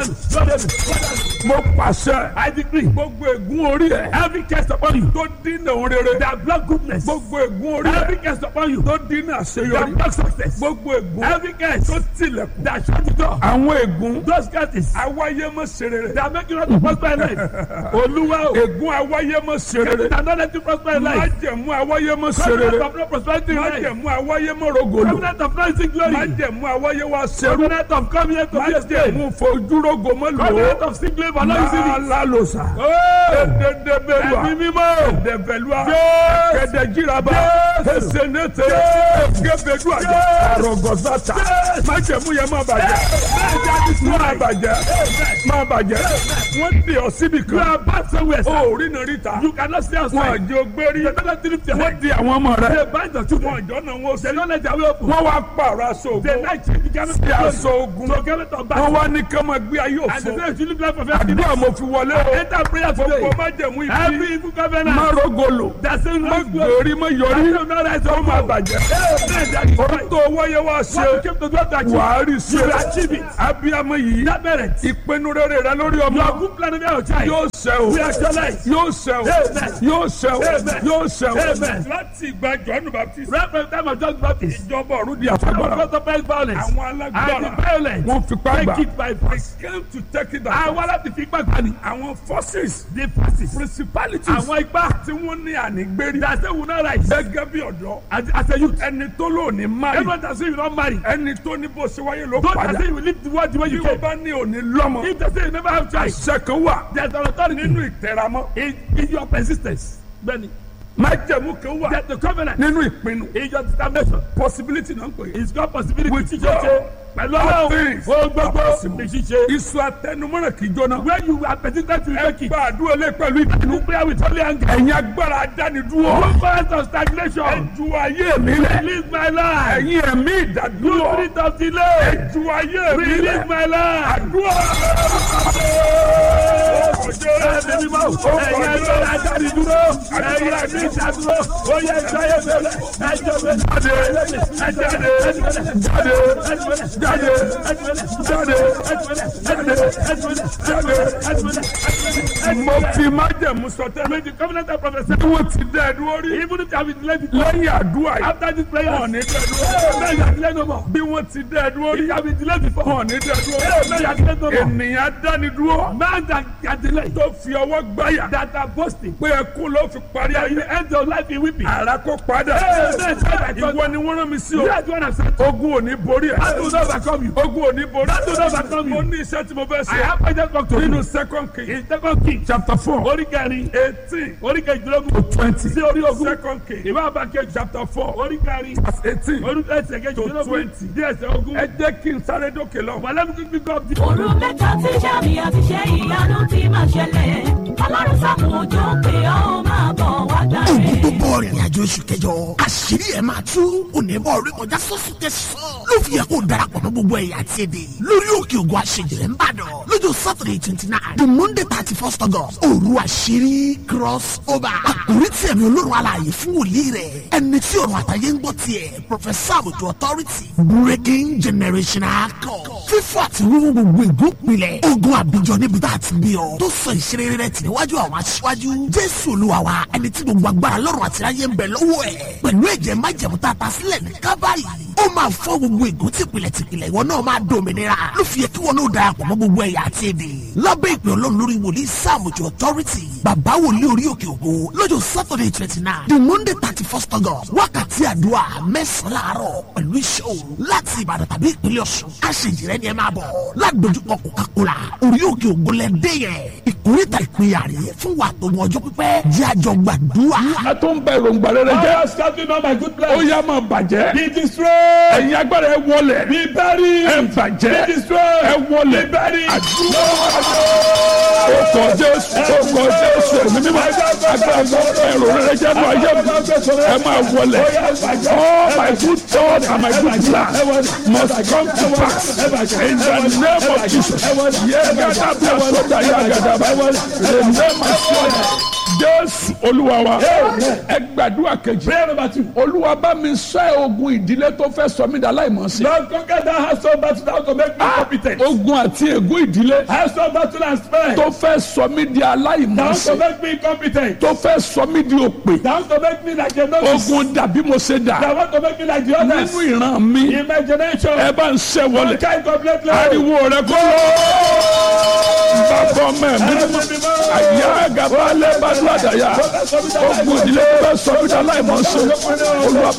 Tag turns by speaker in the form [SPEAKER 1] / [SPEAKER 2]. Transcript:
[SPEAKER 1] mo pàṣẹ. I decree. gbogbo ègún orí ẹ. every case upon you. tó dínà òun rere. that block goodness. gbogbo ègún orí ẹ. every case upon you. tó dínà àṣeyọrí. that block success. gbogbo ègún. every case. tó tilẹ̀kùn. that shut the door. àwọn ègún. those cases. awáyé mọ̀ ṣe rere. that make you not to prosper in life. olúwa o. ègún awáyé mọ̀ ṣe rere. that don't let you prosper in life. májẹ̀mú awáyé mọ̀ ṣe rere. covenant of no prosperity in life. májẹ̀mú awáyé mọ̀ rogolo. covenant of no seek glory. májẹ̀mú awáyé wa ṣerú. covenant of come here to be a state. májẹ̀mú fojúrogo mọ̀ lò. covenant of seek glory for no easy things. lálàlósa. ẹ̀ẹ́dẹ̀dẹ̀bẹ̀lúwa. ẹ̀mí mímọ́. ẹ̀ẹ́dẹ̀bẹ̀lúwa. kẹ̀dẹ̀jìraba. kẹsẹ̀nẹ́tẹ̀. gẹ́bẹ̀dúwà. àrọ̀gọ́sátà. májẹ̀mú yẹn má bàjẹ́. má bàjẹ́. má bàjẹ́. wọ́n di ọ síbi kan. yóò bá sẹ́wẹ̀ sá. o rí nà ríta. you cannot stay outside. wọ́n àjọ gbérí. wọ́n di àwọn ọmọ rẹ̀. they bind the children. wọ́n àjọ náà wọ́n sẹ́yìn. they don't let their way open. wọ́n wá pààrọ̀ aṣọ ogun. they like change the garment. sí aṣọ ogun. so garment of battle. wọ́n wá ní kọ́mọ gbé ayé òfò. and they say you live life of everything. àdúrà mo fi wọlé o. enter prayer today. gbogbo májẹ̀mú ibi. every evil covenant. má rogolo. dasẹ́ má gbòòrí má yọrí. dasẹ́ má rẹ̀ sọ má bàjẹ́. ọ̀rọ̀ tó wáyé wá ṣe. wàá rí ṣe. abiyamọ yìí. ìpinnu rere rẹ lórí ọmọ. yóò ṣẹ o. yóò ṣẹ o. yóò ṣẹ o. yóò ṣẹ o. láti ìgbà jọ́nù baptist. ìjọba ọ̀run di àfagbára. àwọn alágbára. wọ́n fipá gbà. they came to take it down. àwọn aláti fipá gbà ni. àwọn forces. the forces. principalities. àwọn ipá tí wọ́n ní ànígbérí. dàsẹ́ wù náà ra ìṣe. gẹ́gẹ́ bí ọ̀dọ́. as a youth. ẹni tó lò ní marry. everyone that say you don marry. ẹni tó ní bó ṣe wáyé ló padà. don't say you live the world the way you came. bí wọ́n bá ní òní lọ́mọ. if they say you never have child. àṣẹ kan wà. there is an authority. nínú ìtẹ̀ramọ́. in in your persistence. bẹ́ẹ̀ni májẹ̀mú kan wà. that the covenant. nínú ìpinnu. is your determination. possibility náà ń pè é. is God possibility. with God pẹ̀lú ọlọ́run o gbogbo ní ṣíṣe. iṣu atẹnumọ́ràn kì í jóná. where you are persistent to make it. ẹ gba àdúrà lé pẹ̀lú ìdánù. prayer with holy anger. ẹ̀yin agbára adánidúró. one point of stagnation. ẹ ju ayé mi lẹ. release my life. ẹ̀yin ẹ̀mí ìdádúró. spirit of delay. ẹ ju ayé mi lẹ. release my life. àdúrà. ẹ̀mí mi máa wò. ẹ̀yin agbára adánidúró. ẹ̀yin ẹ̀mí ìdádúró. ó yẹ ìjọyè mẹ́lẹ̀. ẹ̀jọ̀ mẹ́lẹ̀. jáde jáde jáde jáde jáde jáde mo fi májẹ̀mú sọtẹ́. méjì covenant of prophesy. bí wọ́n ti dẹ́ ẹ̀dúró rí. even if you have been delayed before. lẹ́yìn àdúrà yìí. after this prayer. wọ́n ní dẹ́ ẹ̀dúró. bẹ́ẹ̀ yà delay no more. bí wọ́n ti dẹ́ ẹ̀dúró rí. if you have been delayed before. wọ́n ní dẹ́ ẹ̀dúró. bẹ́ẹ̀ yà delay no more. ènìyàn dánidúró. man that can delay. tó fi ọwọ́ gbáyà. that are boasting. pé ẹkún ló fi parí ayé. you end your life in weeping. ara kó padà. ìwọ ni wọ́n rán mi sí o. ogun ò ní borí ẹ̀. that will not overcome you. ogun ò ní borí. that will not overcome you. mo ní iṣẹ́ tí mo fẹ́ ṣe. I have pointed back to you. nínú second king. in second king. chapter four. orí kẹrin. eighteen. orí kejìlélógún. to twenty. sí orí ogún. second king. ìwé àbákẹ́ chapter four. orí kẹrin. verse eighteen. orí ẹsẹ̀ kejìlélógún. to twenty. díẹ̀ ẹsẹ̀ ogún. ẹ jẹ́ kí n sáré dókè lọ. wàlẹ́ mi kí n gbọ́ bí.
[SPEAKER 2] òru mẹ́ta tí sàmì àti ṣe ìyanu ti máa ṣẹlẹ̀ ọlọ́run sàmù òjò pé ó máa bọ̀ wá dáre.
[SPEAKER 3] ogun tó bọ̀ rìnrìn àjò oṣù kẹjọ àṣírí ẹ̀ máa tú onímọ̀ orí kọjá sọ́sù tẹ̀sán ló fi yẹ kó darapọ̀ mọ́ gbogbo ẹ̀yà àti èdè lórí òkè ògùn àṣejìrẹ́ ń bàdàn lọ́jọ́ saturday twenty nine the monday thirty first august òru àṣírí cross over àkórí tí ẹ̀mí olórun alààyè fún wòlíì rẹ̀ ẹni tí ọ̀run àtàyè ń gbọ́ tiẹ̀ professor àbùtù authority breaking generational code fífọ́ àti wíwú gbogbo ìgúnpilẹ̀ ogun àbíjọ níbi tá a ti bí ọ tó sọ ìṣeré rẹ̀ tì níwájú àwọn aṣíwájú jésù olúwa wa ẹni tí gbogbo agbára lọ́rùn àti ayé ń bẹ lọ́wọ́ ẹ̀ pẹ̀lú ẹ̀jẹ̀ májẹ̀mú tá a ta sílẹ̀ ní kábàárì ó máa fọ́ gbogbo ègún tìpìlẹ̀ tìpìlẹ̀ ìwọ náà máa dòmìnira ló fi yẹ kí wọn náà darapọ̀ mọ́ gbogbo ẹ̀yà àti èdè lábẹ́ ìpè ọlọ́run lórí wòlíì sàmùjọ authority bàbá wòlíì orí òkè ògo lọ́jọ́ saturday twenty nine the monday thirty first august wákàtí àdúrà mẹ́sàn-án láàárọ̀ pẹ̀lú iṣẹ́ òru láti ìbàdàn tàbí ìpínlẹ̀ ọ̀ṣun àṣejìrẹ́ ni ẹ máa bọ̀ ládojúkọ coca-cola orí òkè ògo lẹ́dẹ́ yẹn ìkórìtà ìpínyà rè fún wa tó wọn ọjọ́ pípẹ́ jẹ́ àjọ gbàdúrà.
[SPEAKER 1] a tó ń bẹ èròǹgbà rere jẹ́.
[SPEAKER 4] I was starting on my good plan.
[SPEAKER 1] ó yá máa bàjẹ́.
[SPEAKER 4] Be destroyed.
[SPEAKER 1] ẹ̀yin agbára ẹ wọlé.
[SPEAKER 4] Be buried.
[SPEAKER 1] ẹ bàjẹ́.
[SPEAKER 4] Be destroyed.
[SPEAKER 1] ẹ wọlé.
[SPEAKER 4] Be buried.
[SPEAKER 1] àdúrà. ọkọ̀ jésù ọkọ̀ jésù ẹ̀mí mímọ́ agbára ẹ̀rọ rẹ̀ jẹ́ mọ́ ayé mi ẹ máa wọlé all my good thoughts and my good plans must come to pass in the name of Jesus yẹ́gàdà bí asọ́dà yàgàdà bá the name of Jesus jésù olúwa wa ẹ gbàdúrà kejì
[SPEAKER 4] Prayer number two.
[SPEAKER 1] olúwa bá mi ṣẹ́ ogun ìdílé tó fẹ́ sọ mí dà láìmọ̀ sí.
[SPEAKER 4] Lord, conquer that household battle that to make me competent.
[SPEAKER 1] ogun àti ègún ìdílé
[SPEAKER 4] Household battle and spare.
[SPEAKER 1] tó fẹ́ sọ mí di aláìmọ̀
[SPEAKER 4] Down
[SPEAKER 1] sí.
[SPEAKER 4] to make me competent.
[SPEAKER 1] tó fẹ́ sọ mí di òpè.
[SPEAKER 4] Down to make me like a novice.
[SPEAKER 1] ogun dàbí mo ṣe dà
[SPEAKER 4] That want to make me like the others.
[SPEAKER 1] nínú ìran mi
[SPEAKER 4] Imagination.
[SPEAKER 1] ẹ bá ń ṣẹ́ wọlé
[SPEAKER 4] Conquer it completely.
[SPEAKER 1] ariwo rẹ kọ́ bàbá ọmọ ẹ̀mí àyà gàba lẹ́bàdúrà dàyà ogun ìdílé tó fẹ́ sọ mí di aláìmọ̀ sí. olúwa bá